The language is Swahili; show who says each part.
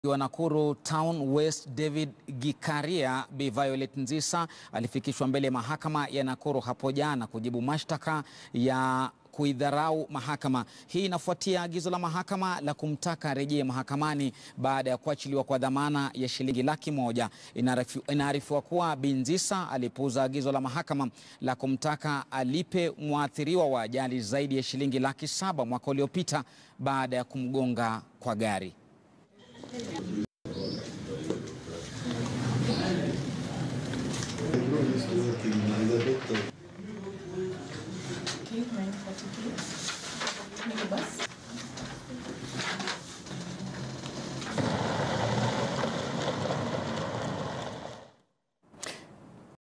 Speaker 1: wa Nakuru Town West David Gikaria Bi Violet Nzisa alifikishwa mbele ya mahakama ya Nakuru hapo jana kujibu mashtaka ya kuidharau mahakama. Hii inafuatia agizo la mahakama la kumtaka arejee mahakamani baada ya kuachiliwa kwa dhamana ya shilingi laki moja. Inaarifiwa kuwa Bi Nzisa alipuuza agizo la mahakama la kumtaka alipe mwathiriwa wa ajali zaidi ya shilingi laki saba mwaka uliopita baada ya kumgonga kwa gari.
Speaker 2: Okay, 942. Niko basi.